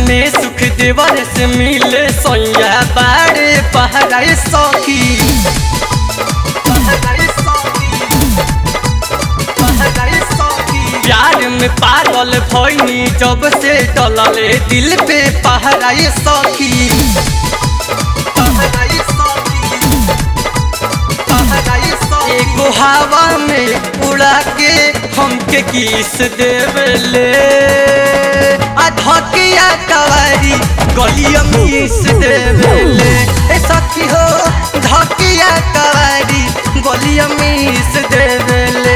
में सुख देवर से मिले सोया बारे पहराए सखी पहराए सखी, पहराए सखी। प्यार में पागल भइनी जब से डलले दिल पे पहराए सखी पहराए सखी, पहराए सखी। एगो हवा में उड़ा के हमके किस देवले आ धकिया कवारी गलिया मिस देवले ए सखी हो धकिया कवारी गलिया मिस देवले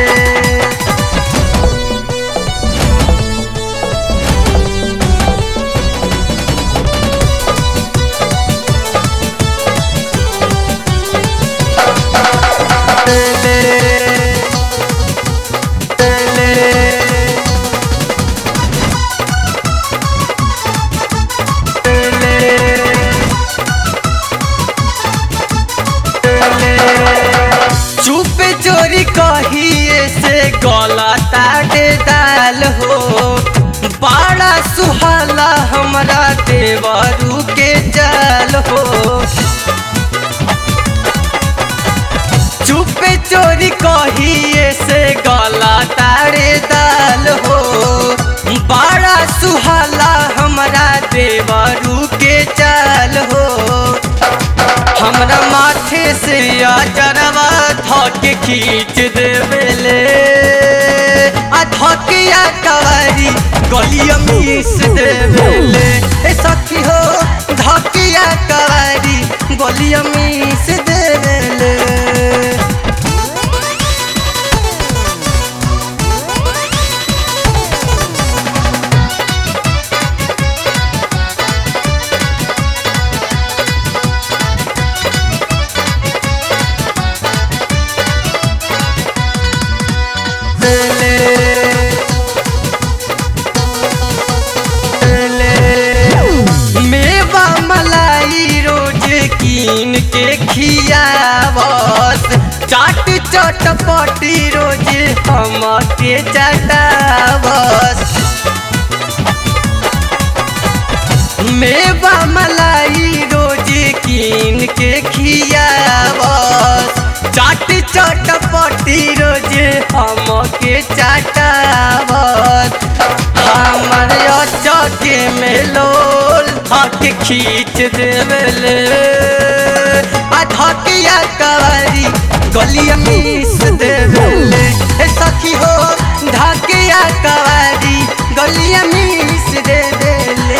चुप चोरी कहिए से गला ताटे दाल हो बड़ा सुहाला हमरा देवरू के जाल हो चुप चोरी कहिए से गला तारे दाल हो बड़ा सुहाला हमरा देवरू के चाल हो हमरा माथे से अजरवा धके खींच देवेले आ धकिया कवारी गलिया मिस देवेले ए सखी हो धकिया कवारी गलिया मिस देवेले मेवा मलाई रोज कीन के खियावस चाट चटपटी रोज हमके चटावस मेवा मलाई रोज कीन के खियावस चाट चटपटी रोज हमके चटावस हमर चौके में लोल धक खींच देवले आ धकिया कवारी गलिया मिस देवले ए सखी हो धकिया कवारी गलिया मिस दे देले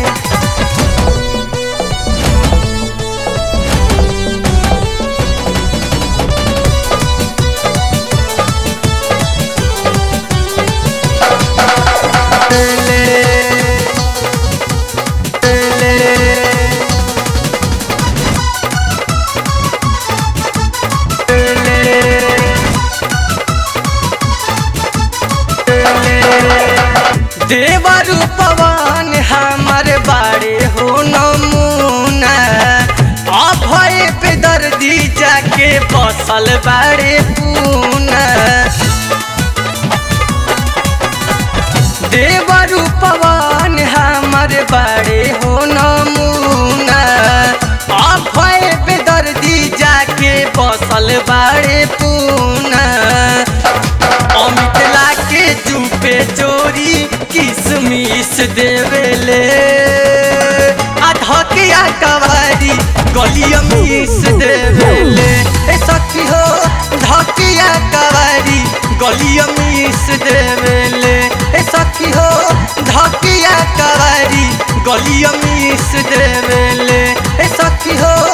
देवर पवन हमर बाड़े हो नमूना अभय पे दर्दी जाके बसल बाड़े पूना देवर पवन हमर बाड़े हो नमूना अभय पे दर्दी जाके बसल बाड़े पूना अमित लाके चुपे चोरी किसमिस देवेले आ धकिया कवारी गलिया मिस देवेले ए सखी हो धकिया कवारी गलिया मिस देवेले ए सखी हो धकिया कवारी गलिया मिस देवेले ए सखी हो